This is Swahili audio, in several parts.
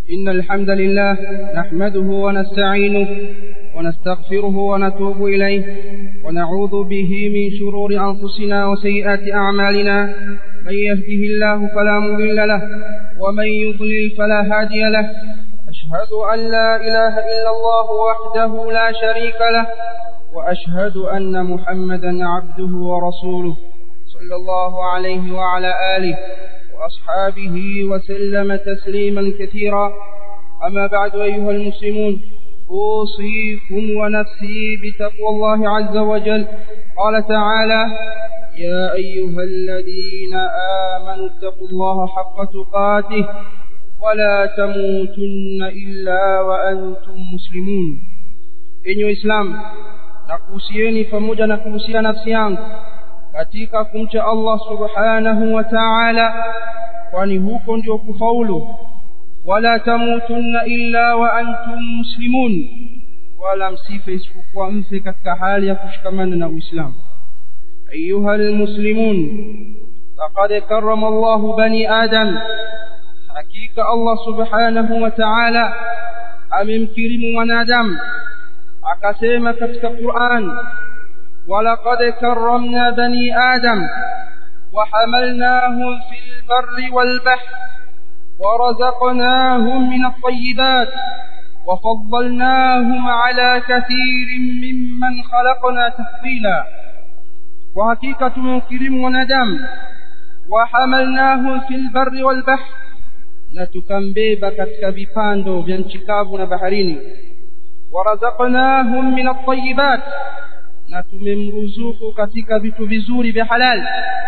إن الحمد لله نحمده ونستعينه ونستغفره ونتوب إليه ونعوذ به من شرور أنفسنا وسيئات أعمالنا من يهده الله فلا مضل له ومن يضلل فلا هادي له أشهد أن لا إله إلا الله وحده لا شريك له وأشهد أن محمدا عبده ورسوله صلى الله عليه وعلى آله وأصحابه وسلم تسليما كثيرا أما بعد أيها المسلمون أوصيكم ونفسي بتقوى الله عز وجل قال تعالى يا أيها الذين آمنوا اتقوا الله حق تقاته ولا تموتن إلا وأنتم مسلمون إنه إسلام nakuhusieni pamoja na kuhusia nafsi yangu katika kumcha Allah subhanahu wa ta'ala kwani huko ndio kufaulu wala tamutunna illa wa antum muslimun wala msife isipokuwa mfe katika hali ya kushikamana na Uislamu ayuha almuslimun laqad karrama Allah bani adam hakika Allah subhanahu wa ta'ala amemkirimu mwanadamu akasema katika Qur'an ولقد كرمنا بني آدم وحملناهم في البر والبحر ورزقناهم من الطيبات وفضلناهم على كثير ممن خلقنا تفضيلا وحقيقة مكرم وندم وحملناهم في البر والبحر نتكمبيبا katika vipando vya nchi kavu na baharini warazaqnahum min at-tayyibat na tumemruzuku katika vitu vizuri vya halal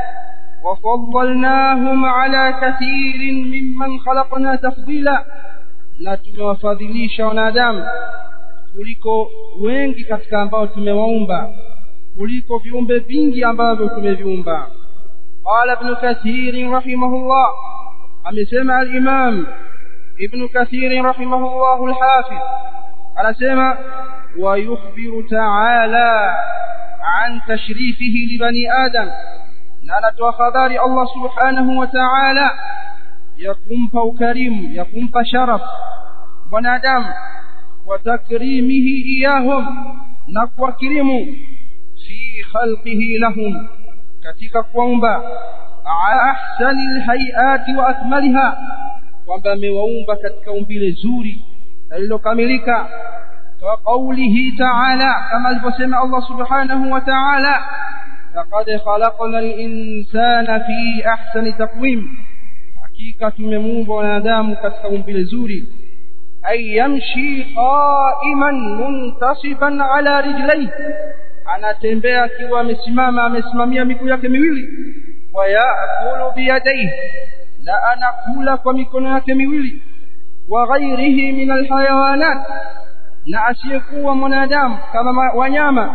وفضلناهم على كثير ممن خلقنا تفضيلا na tumewafadhilisha wanadamu kuliko wengi katika ambao tumewaumba kuliko viumbe vingi ambavyo tumeviumba qala ibn kathir rahimahullah amesema al-imam ibn kathir rahimahullah al-hafiz anasema wa yukhbiru ta'ala an tashrifihi li bani adam na anatoa habari Allah subhanahu wa ta'ala ya kumpa ukarimu ya kumpa sharaf mwanadamu wa takrimihi iyahum na kuwakirimu fi khalqihi lahum katika kuumba ahsani alhayati wa akmaliha kwamba amewaumba katika umbile zuri lililokamilika kwa kaulihi ta'ala kama alivyosema Allah subhanahu wa ta'ala لقد خلقنا الإنسان في أحسن تقويم حقيقة تمموب ونادام كتكم بالزوري أي يمشي قائما منتصبا على رجليه anatembea akiwa amesimama amesimamia miguu yake miwili wayakulu biyadaihi na anakula kwa mikono yake miwili wa ghairihi min alhayawanat na asiyekuwa mwanadamu kama wanyama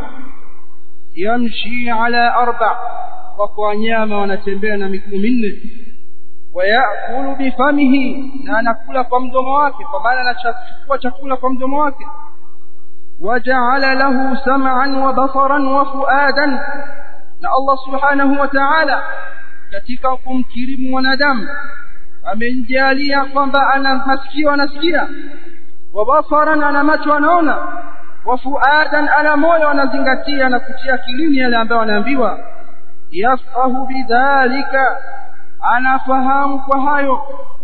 yamshi ala arba wako wanyama wanatembea na miguu minne wayakulu bifamihi na anakula kwa mdomo wake kwa maana anachukua chakula kwa mdomo wake waja'ala lahu sam'an wa basaran wa fuadan na Allah subhanahu wa ta'ala katika kumkirimu mwanadamu amemjalia kwamba ana masikio anasikia wa basaran ana macho anaona wafuadan ana moyo anazingatia na kutia akilini yale ambayo anaambiwa yafahu bidhalika anafahamu kwa hayo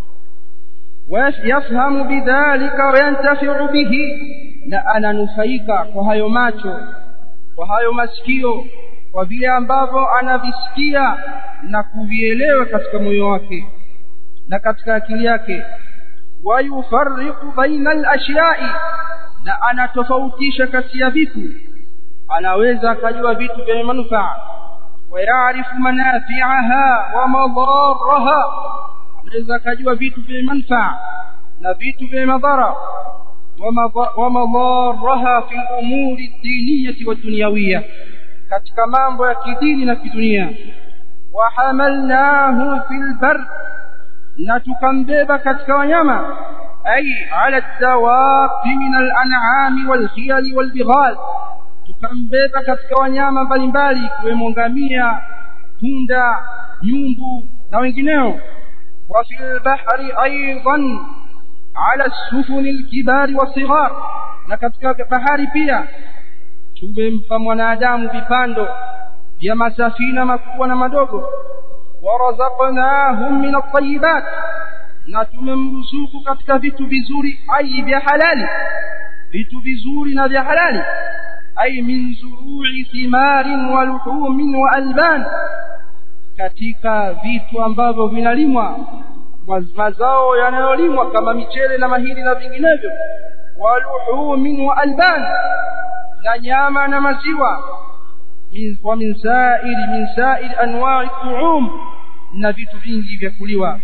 yafhamu bidhalika wayantafiu bihi na ananufaika kwa hayo macho kwa hayo masikio kwa vile ambavyo anavisikia na kuvielewa katika moyo wake na katika akili yake wayufarriqu baina al-ashyai na anatofautisha kati ya vitu anaweza akajua vitu vyenye manufaa wayaarifu manafi'aha wa madaraha anaweza akajua vitu vyenye manufaa na vitu vyenye madhara wa madaraha fi umuri diniyati wa dunyawiyya katika mambo ya kidini na kidunia wa hamalnahu fil bar na tukambeba katika wanyama أي على الدواب من الأنعام والخيل والبغال tukambeba katika wanyama mbalimbali ikiwemo ngamia punda nyumbu na wengineo wa fil bahri aidan ala sufuni alkibari wasighar na katika bahari pia tumempa mwanadamu vipando vya masafina makubwa na madogo warazaqnahum min at-tayyibat na tumemruzuku katika vitu vizuri ai vya halali vitu vizuri na vya halali ai min zuru'i thimarin wa luhumin wa alban katika vitu ambavyo vinalimwa mazao yanayolimwa kama michele na mahindi na vinginevyo wa luhumin wa alban na nyama na maziwa wa min sa'iri min sa'iri anwa'i tu'um na vitu vingi vya kuliwa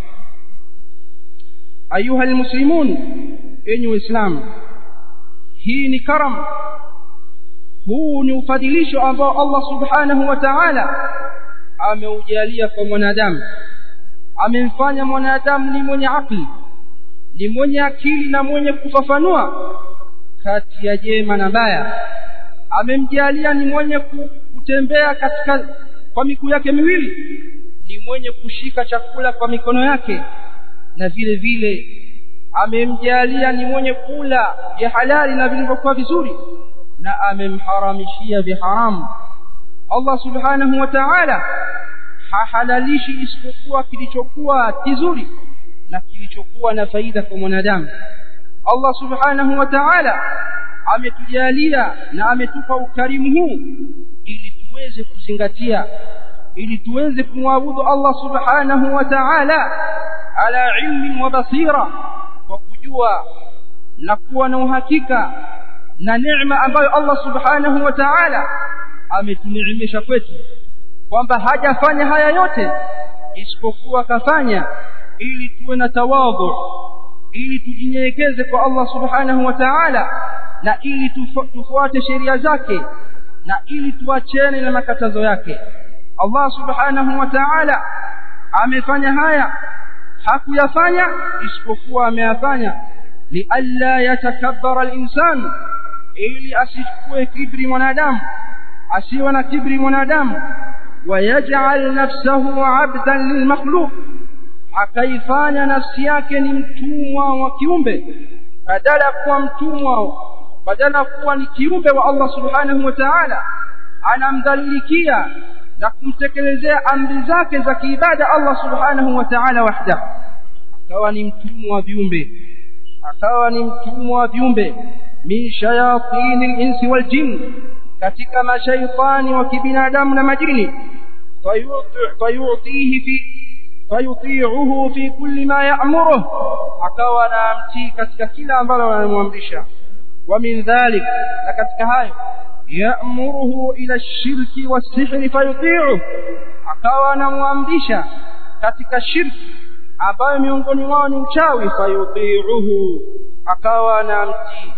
ayuha almuslimun enyi waislamu hii ni karam huu ni ufadhilisho ambao Allah subhanahu wa ta'ala ameujalia kwa mwanadamu amemfanya mwanadamu ni mwenye akili ni mwenye akili na mwenye kufafanua kati ya jema na baya amemjalia ni mwenye kutembea katika kwa miguu yake miwili ni mwenye kushika chakula kwa mikono yake na vile vile amemjalia ni mwenye kula vya halali na vilivyokuwa vizuri na amemharamishia vya haramu Allah subhanahu wa ta'ala hahalalishi isipokuwa kilichokuwa kizuri na kilichokuwa na faida kwa mwanadamu Allah subhanahu wa ta'ala ametujalia na ametupa ukarimu huu ili tuweze kuzingatia ili tuweze kumwabudu Allah subhanahu wa ta'ala ala ilmi wa basira kwa kujua na kuwa na uhakika na neema ambayo Allah subhanahu wa ta'ala ametuneemesha kwetu kwamba hajafanya haya yote isipokuwa kafanya ili tuwe na tawadhu ili tujinyenyekeze kwa Allah subhanahu wa ta'ala na ili tufuate sheria zake na ili tuachane na makatazo yake Allah subhanahu wa ta'ala amefanya haya hakuyafanya isipokuwa ameyafanya lialla yatakabbara al-insan ili asichukue kibri mwanadamu asiwe na kibri mwanadamu wayaj'al nafsahu 'abdan lilmakhluq akaifanya nafsi yake ni mtumwa wa kiumbe badala ya kuwa mtumwa badala ya kuwa ni kiumbe wa Allah subhanahu wa ta'ala anamdhalilikia na kumtekelezea amri zake za kiibada Allah subhanahu wa ta'ala wahda akawa ni mtumwa wa viumbe akawa ni mtumwa wa viumbe min shayatin al-insi wal jinn katika mashaitani wa kibinadamu na majini fayutihi fi fayuti'uhu fi kulli ma ya'muruhu akawa anamtii katika kila ambalo anamwamrisha wa min dhalik na katika hayo ya'muruhu ila ash-shirki was-sihri fayuti'uhu akawa anamwamrisha katika shirki ambayo miongoni mwao ni uchawi fayuti'uhu akawa anamtii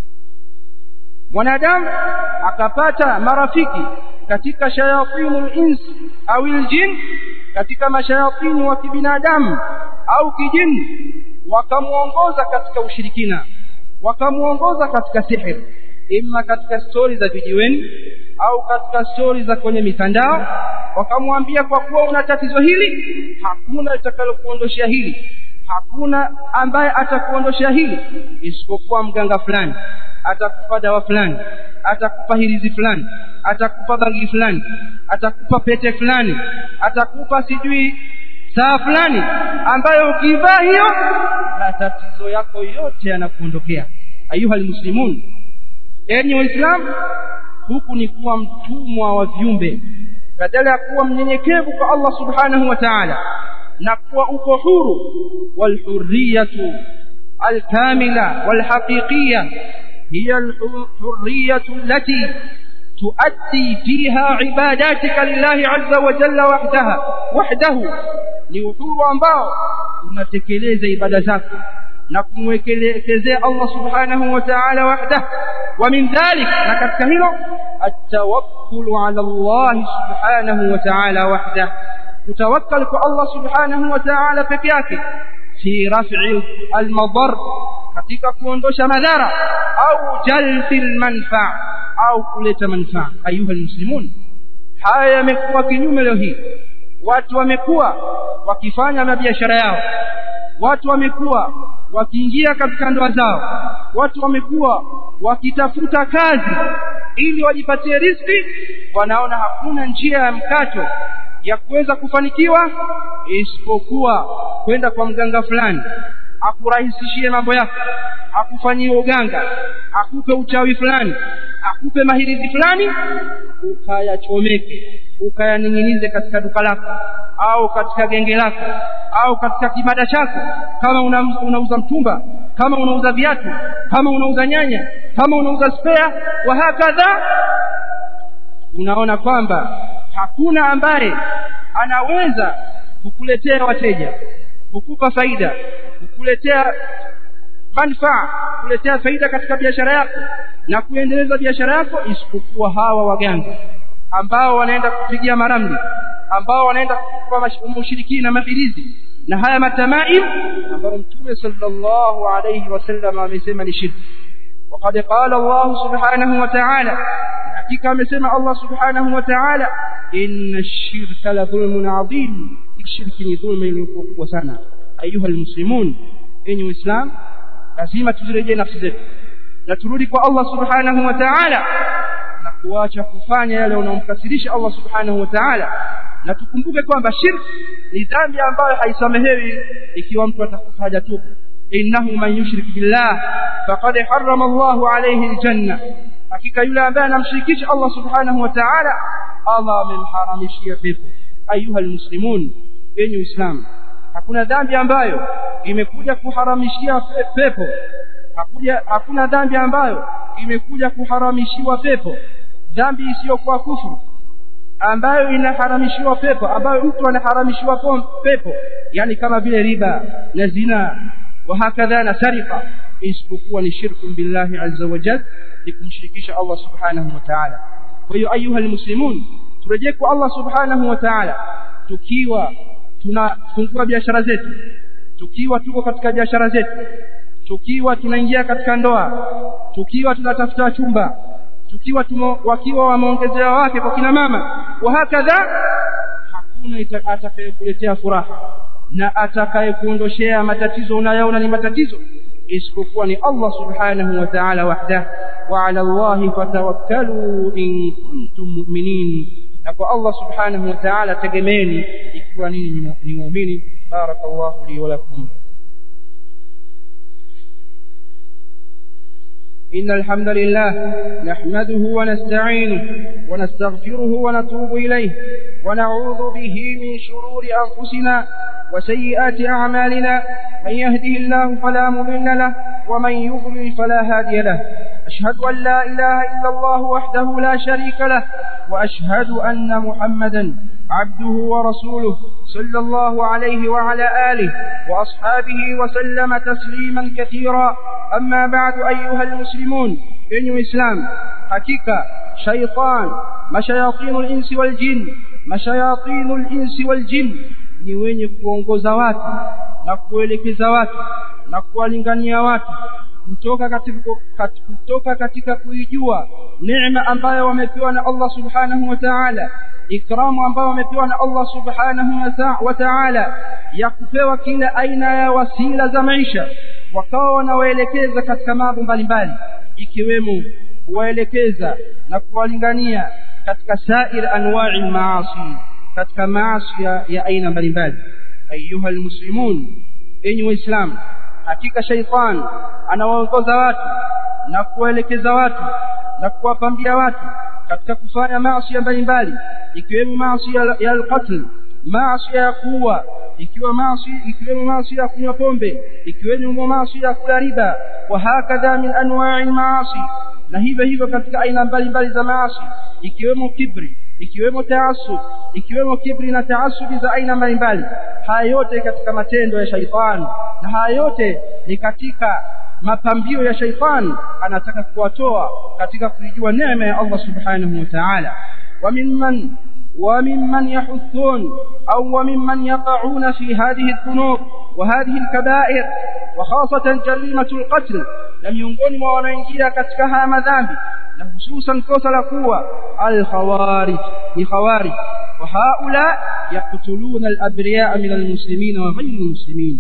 mwanadamu akapata marafiki katika shayatinul ins au aljin katika mashayatini wa kibinadamu au kijini wakamuongoza katika ushirikina wakamuongoza katika sihiri imma katika stori za vijiweni au katika stori za kwenye mitandao wakamwambia kwa kuwa una tatizo hili hakuna litakalokuondoshea hili hakuna ambaye atakuondoshea hili isipokuwa mganga fulani atakupa dawa fulani atakupa hirizi fulani atakupa bangi fulani atakupa pete fulani atakupa sijui saa fulani ambayo ukivaa hiyo matatizo yako yote yanakuondokea ayuha almuslimun enyi waislamu huku ni kuwa mtumwa wa viumbe badala ya kuwa mnyenyekevu kwa Allah subhanahu wa ta'ala na kuwa uko huru walhurriyatu alkamila walhaqiqiyya هي الحرية التي تؤدي فيها عباداتك لله عز وجل وحدها وحده ni uhuru ambao unatekeleza ibada zako na kumwekelezea Allah subhanahu wa ta'ala wahda wa min dhalik na katika hilo at-tawakkul ala Allah subhanahu wa ta'ala wahda utawakkal kwa Allah subhanahu wa ta'ala peke yake fi raf'i al-madar katika kuondosha madhara au jalbi manfaa au kuleta manfaa ayuha almuslimun haya yamekuwa kinyume leo hii watu wamekuwa wakifanya mabiashara yao watu wamekuwa wakiingia katika ndoa zao watu wamekuwa wakitafuta kazi ili wajipatie riziki wanaona hakuna njia ya mkato ya kuweza kufanikiwa isipokuwa kwenda kwa mganga fulani akurahisishie mambo yako akufanyie uganga akupe uchawi fulani akupe mahirizi fulani ukayachomeke ukayaning'inize katika duka lako au katika genge lako au katika kibada chako kama unauza una mtumba kama unauza viatu kama unauza nyanya kama unauza spare wa hakadha unaona kwamba hakuna ambaye anaweza kukuletea wateja kukupa faida kukuletea manufaa kuletea faida katika biashara yako na kuendeleza biashara yako isipokuwa hawa waganga ambao wanaenda kupigia maramli ambao wanaenda kukupa mushirikina mafilizi na haya matamaim ambayo mtume sallallahu alayhi wasallam amesema ni shirki وقد قال الله سبحانه وتعالى حقيقة amesema Allah subhanahu wa ta'ala inna ash-shirka la dhulmun 'adhim shirki ni dhulma iliyokuwa sana ayuha almuslimun enyi uislam lazima tuzirejee nafsi zetu na turudi kwa Allah subhanahu wa ta'ala na kuacha kufanya yale yanayomkasirisha Allah subhanahu wa ta'ala na tukumbuke kwamba shirki ni dhambi ambayo haisamehewi ikiwa mtu atakufa hajatubu innahu man yushrik billah faqad harrama Allahu alayhi aljanna hakika yule ambaye anamshirikisha Allah subhanahu wa ta'ala Allah amemharamishia pepo ayuha almuslimun enyi uislamu hakuna dhambi ambayo imekuja kuharamishia pepo hakuja hakuna dhambi ambayo imekuja kuharamishiwa pepo dhambi isiyokuwa kufuru ambayo inaharamishiwa pepo ambayo mtu anaharamishiwa pepo yani kama vile riba na zina wa hakadha na sarika isipokuwa ni shirku billahi azza wa jalla ni kumshirikisha Allah subhanahu wa ta'ala kwa hiyo ayuha almuslimun turejee kwa Allah subhanahu wa ta'ala tukiwa tunafungua biashara zetu tukiwa tuko katika biashara zetu tukiwa tunaingia katika ndoa tukiwa tunatafuta chumba tukiwa tumo, wakiwa wameongezea wake kwa kina mama wa hakadha hakuna atakayekuletea furaha na atakayekuondoshea matatizo unayoona ni matatizo isipokuwa ni Allah subhanahu wa ta'ala wahdah wa ala Allah fatawakkalu in kuntum mu'minin na kwa Allah subhanahu wa ta'ala tegemeni ikiwa ninyi ni muumini barakallahu li wa lakum إن الحمد لله نحمده ونستعينه ونستغفره ونتوب إليه ونعوذ به من شرور أنفسنا وسيئات أعمالنا من يهده الله فلا مضل له ومن يضلل فلا هادي له أشهد أن لا إله إلا الله وحده لا شريك له وأشهد أن محمدا عبده ورسوله صلى الله عليه وعلى آله وأصحابه وسلم تسليما كثيرا أما بعد أيها المسلمون إن إسلام حقيقة شيطان مشياطين الإنس والجن مشياطين الإنس والجن ni wenye kuongoza watu na kuelekeza watu na kuwalingania watu kutoka katika kutoka katika kuijua neema ambayo wamepewa na Allah subhanahu wa ta'ala ikramu ambayo wamepewa na Allah subhanahu wa ta'ala ya kupewa kila aina ya wasila za maisha wakawa wanawaelekeza katika mambo mbalimbali ikiwemo kuwaelekeza na kuwalingania katika sair anwa'i maasi katika maasi ya aina mbalimbali ayuha almuslimun enyi waislamu hakika shaitan anawaongoza watu na kuwaelekeza watu na kuwapambia watu katika kufanya maasi mbalimbali ikiwemo maasi ya alqatl maasi ya kuua ikiwa maasi ikiwemo maasi ya kunywa pombe ikiwemo maasi ya kula riba wa hakadha min anwa'i maasi na hivyo hivyo katika aina mbalimbali za maasi ikiwemo kibri ikiwemo taasub ikiwemo kibri na taasubi za aina mbalimbali haya yote katika matendo ya shaitani na haya yote ni katika mapambio ya shaitani anataka kuwatoa katika kuijua neema ya Allah subhanahu wa ta'ala wa mimman وممن يحثون أو وممن يقعون في هذه الذنوب وهذه الكبائر وخاصة جريمة القتل لم ينقل وانجيا كتكها مذنب خصوصا كسل قوة الخوارج لخوارج وهؤلاء يقتلون الأبرياء من المسلمين وغير المسلمين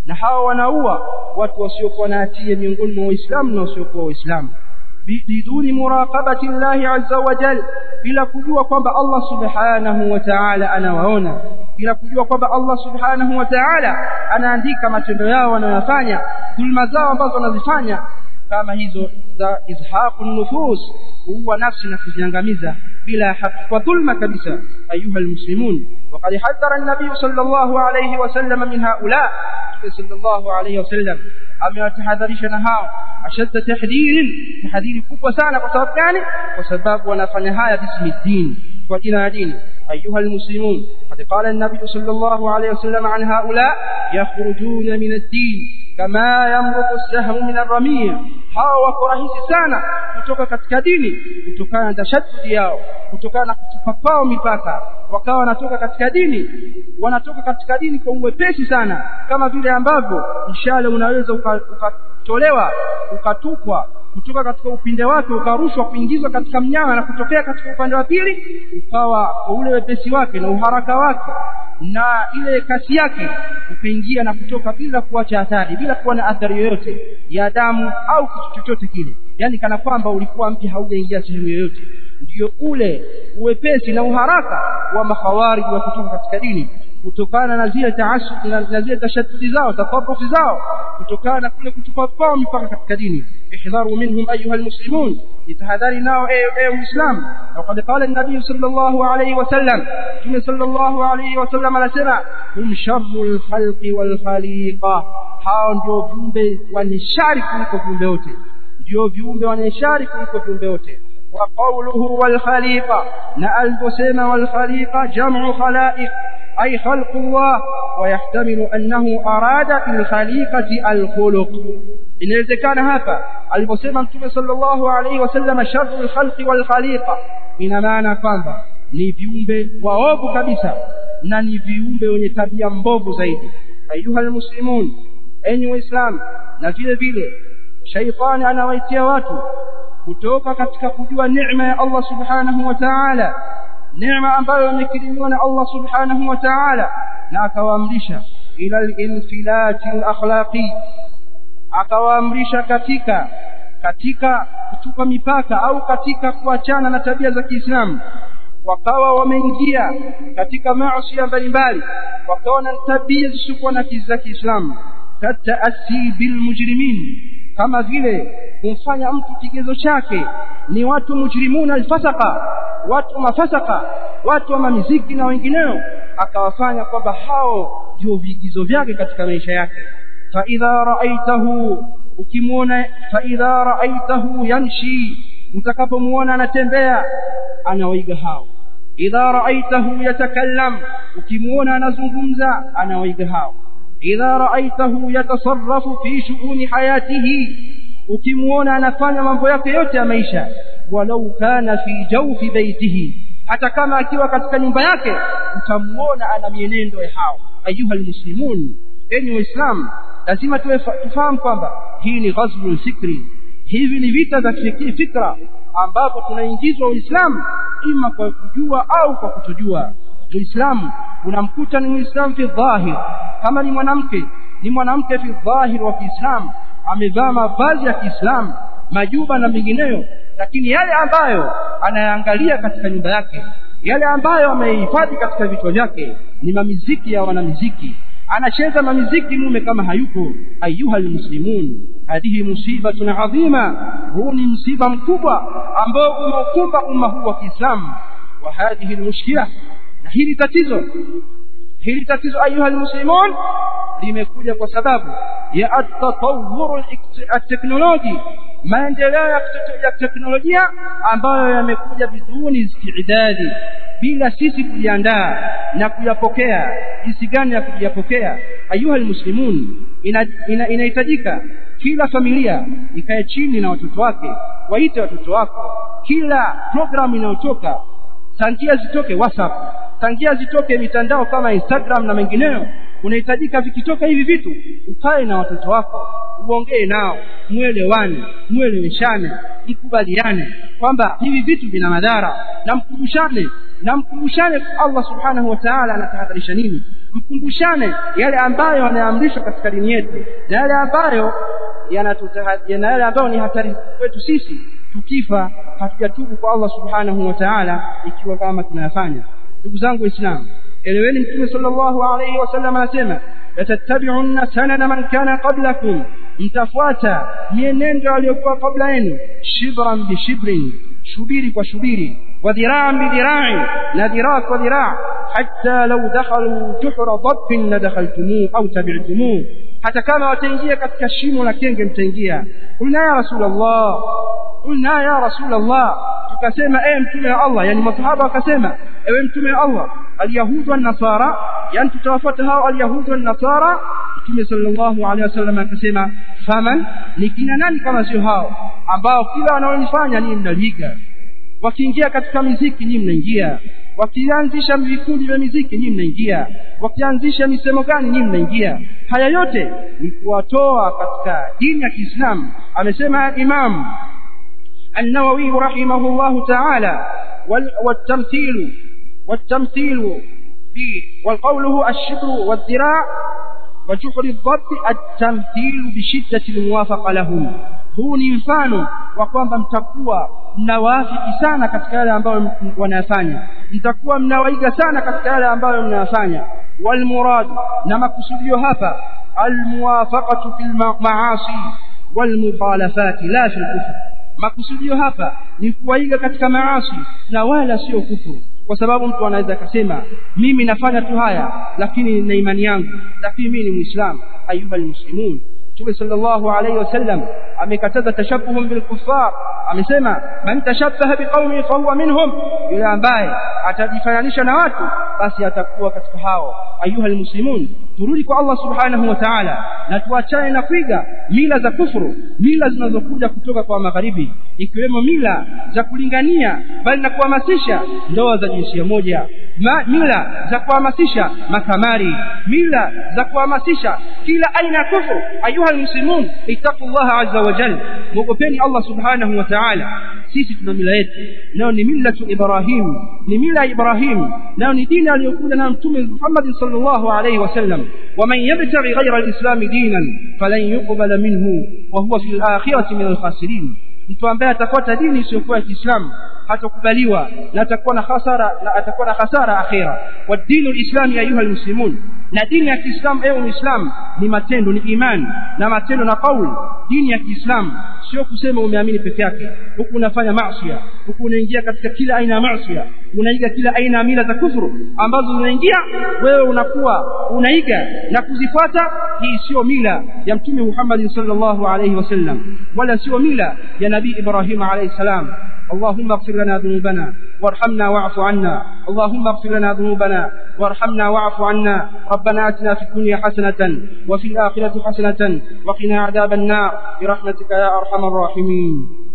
na hawa wanaua watu wasiokuwa na hatia miongoni mwa waislamu na wasiokuwa waislamu biduni muraqabati llahi azza wa jal bila kujua kwamba Allah subhanahu wa ta'ala anawaona bila kujua kwamba Allah subhanahu wa ta'ala anaandika matendo yao wanayofanya dhulma zao ambazo wanazifanya kama hizo za izhaqu nufus huwa nafsi na kuziangamiza bila haki kwa dhulma kabisa ayuha almuslimun وقد حذر النبي صلى الله عليه وسلم من هؤلاء صلى الله عليه وسلم amewatahadharisha hao ashadda tahdhir tahdhiri kubwa sana kwa sababu gani kwa sababu wanafanya haya bismi din kwa jina la dini ayuha almuslimun qad qala an-nabiy sallallahu alayhi wasallam an haula yakhrujuna min ad-din kama yamruqu as-sahmu min ar-ramiya hao wako rahisi sana kutoka katika dini kutokana na tashaddudi yao kutokana na kutupa kwao mipaka wakawa wanatoka katika dini wanatoka katika dini kwa uwepesi sana kama vile ambavyo mshale unaweza ukatolewa uka ukatupwa kutoka katika upinde wake ukarushwa kuingizwa katika mnyama na kutokea katika upande wa pili ukawa kwa ule wepesi wake na uharaka wake na ile kasi yake ukaingia na kutoka bila kuacha athari bila kuwa na athari yoyote ya damu au kitu chochote kile yani kana kwamba ulikuwa mpya haujaingia sehemu yoyote ndio ule uwepesi na uharaka wa makhawarij wa kutoka katika dini kutokana na zile taasub na zile tashaddudi zao tafarufi zao kutokana na kule kutupa kwao mipaka katika dini ihdharu minhum ayuha almuslimun itahadhari nao ewe muislam وقد قال النبي صلى الله عليه وسلم كما صلى الله عليه وسلم anasema hum sharrul khalqi wal khaliqa hao ndio viumbe wanishari kuliko viumbe wote ndio viumbe wanishari kuliko viumbe wote وقوله والخليقة نأل بسيم والخليقة جمع خلائق أي خلق الله ويحتمل أنه أراد في الخليقة الخلق إن كان هذا البسيم أنتم صلى الله عليه وسلم شر الخلق والخليقة إن معنى kwamba ni viumbe waovu kabisa na ni viumbe wenye tabia mbovu zaidi ayuha almuslimun enyi waislamu na vile vile shaitani anawaitia watu kutoka katika kujua neema ya Allah subhanahu wa ta'ala neema ambayo imekirimiwa na Allah subhanahu wa ta'ala na akawaamrisha ila al-infilati al-akhlaqi akawaamrisha katika katika kutupa mipaka au katika kuachana na tabia za Kiislamu wakawa wameingia katika maasi mbalimbali wakawa na tabia zisizokuwa na za Kiislamu tataasi bil mujrimin kama vile kumfanya mtu kigezo chake ni watu mujrimuna alfasaka watu mafasaka watu wa mamiziki na wengineo akawafanya kwamba hao ndio vigizo vyake katika maisha yake fa idha ra'aitahu ukimwona fa idha ra'aitahu yamshi utakapomuona anatembea anawaiga hao idha ra'aitahu yatakallam ukimwona anazungumza anawaiga hao idha ra'aitahu yatasarrafu fi shu'uni hayatihi ukimuona anafanya mambo yake yote ya maisha walau kana fi jawfi baitihi hata kama akiwa katika nyumba yake utamuona ana mienendo ya hao ayuha almuslimun enyi waislamu lazima tufahamu kwamba hii ni ghazwul fikri hivi ni vita za fikra ambapo tunaingizwa uislamu ima kwa kujua au kwa kutojua uislamu unamkuta ni muislamu fi dhahir kama ni mwanamke ni mwanamke fi dhahir wa kiislamu amevaa mavazi ya Kiislamu majuba na mengineyo lakini yale ambayo anayaangalia katika nyumba yake yale ambayo amehifadhi katika vichwa vyake ni mamiziki ya wanamiziki anacheza mamiziki mume kama hayupo ayuha almuslimun hadhihi musibatun adhima huu ni msiba mkubwa ambao umeukumba umma huu wa Kiislamu wa hadhihi almushkila na hili tatizo hili tatizo ayuha almuslimun limekuja kwa sababu ya at-tatawwur at-teknoloji maendeleo ya teknolojia ambayo yamekuja biduni istidadi bila sisi kujiandaa na kuyapokea jinsi gani ya kuyapokea ayuha almuslimun inahitajika ina, ina kila familia ikae chini na watoto wake waite watoto wako kila programu inayotoka tangia zitoke whatsapp tangia zitoke mitandao kama instagram na mengineyo unahitajika vikitoka hivi vitu ukae na watoto wako uongee nao mwelewane mweleweshane mkubaliane kwamba hivi vitu vina madhara na mkumbushane na mkumbushane Allah subhanahu wa ta'ala anatahadharisha nini mkumbushane yale ambayo yanaamrishwa katika dini yetu na yale ambayo yanatutahadharisha na yale ambayo ni hatari kwetu sisi tukifa hatujatubu kwa Allah subhanahu wa ta'ala ikiwa kama tunayafanya ndugu zangu waislamu eleweni mtume sallallahu alayhi wasallam anasema latattabi'unna sanana man kana qablakum mtafuata mienendo aliyokuwa kabla yenu shibran bi shibrin shubiri kwa shubiri wa dhira'an bi dhira'i na dhiraa kwa dhiraa hatta law dakhalu juhra dabbin la dakhaltumuhu au tabi'tumuhu hata kama wataingia katika shimo la kenge mtaingia qulna ya rasulullah qulna ya rasulullah tukasema ewe mtume wa Allah yani masahaba wakasema ewe mtume wa Allah alyahudu wan nasara yani tutawafuata hao alyahudu wan nasara mtume sallallahu alaihi wasallam akasema faman ni kina nani kama sio hao ambao kila wanaolifanya ni mnaliga wakiingia katika miziki nyinyi mnaingia wakianzisha vikundi vya miziki nyinyi mnaingia wakianzisha misemo gani nyinyi mnaingia haya yote ni kuwatoa katika dini ya Kiislamu amesema Imam النووي رحمه الله تعالى والتمثيل والتمثيل في والقوله الشبر والذراع وجحر الضب التمثيل بشدة الموافقة لهم huu ni mfano wa kwamba mtakuwa mnawafiki sana katika yale ambayo wanayafanya mtakuwa mnawaiga sana katika yale ambayo mnayafanya walmurad na makusudio hapa almuwafaqatu fil maasi walmukhalafati la fil kufr makusudio hapa ni kuwaiga katika maasi na wala sio kufuru kwa sababu mtu anaweza akasema mimi nafanya tu haya lakini na imani yangu lakini mimi ni muislamu ayuha almuslimun Mtume sallallahu alayhi wasallam amekataza tashabuhum bil kuffar amesema man tashabbaha biqaumi fa huwa minhum yule ambaye atajifananisha na watu basi atakuwa katika hao ayuha almuslimun turudi kwa Allah subhanahu wa ta'ala na tuachane na kuiga mila za kufuru mila zinazokuja kutoka kwa magharibi ikiwemo mila za kulingania bali na kuhamasisha ndoa za jinsia moja Ma, mila za kuhamasisha makamari mila za kuhamasisha kila aina ya kufuru ayuha almuslimun ittaqullaha azza wa jalla muogopeni Allah subhanahu wa ta'ala sisi tuna mila yetu nayo ni millatu ibrahim ni mila ya ibrahim nayo ni dini aliyokuja na mtume Muhammad sallallahu alayhi wasallam waman yabtaghi ghayra alislam dinan falan yuqbala minhu wa huwa fil akhirati min alkhasirin mtu ambaye atafuata dini isiyokuwa ya Kiislamu hatakubaliwa na atakuwa na hasara na atakuwa na hasara akhira wa dinu alislami ayuha almuslimun na dini ya Kiislamu ewe Muislamu ni matendo ni imani na matendo na kauli dini ya Kiislamu sio kusema umeamini peke yake huku unafanya maasi huku unaingia katika kila aina ya maasi unaiga kila aina ya mila za kufuru ambazo zinaingia wewe unakuwa unaiga na kuzifuata hii sio mila ya mtume Muhammad sallallahu alayhi wasallam wala sio mila ya nabii Ibrahim alayhi salam اللهم اغفر لنا ذنوبنا وارحمنا واعف عنا اللهم اغفر لنا ذنوبنا وارحمنا واعف عنا ربنا اتنا في الدنيا حسنة وفي الآخرة حسنة وقنا عذاب النار برحمتك يا أرحم الراحمين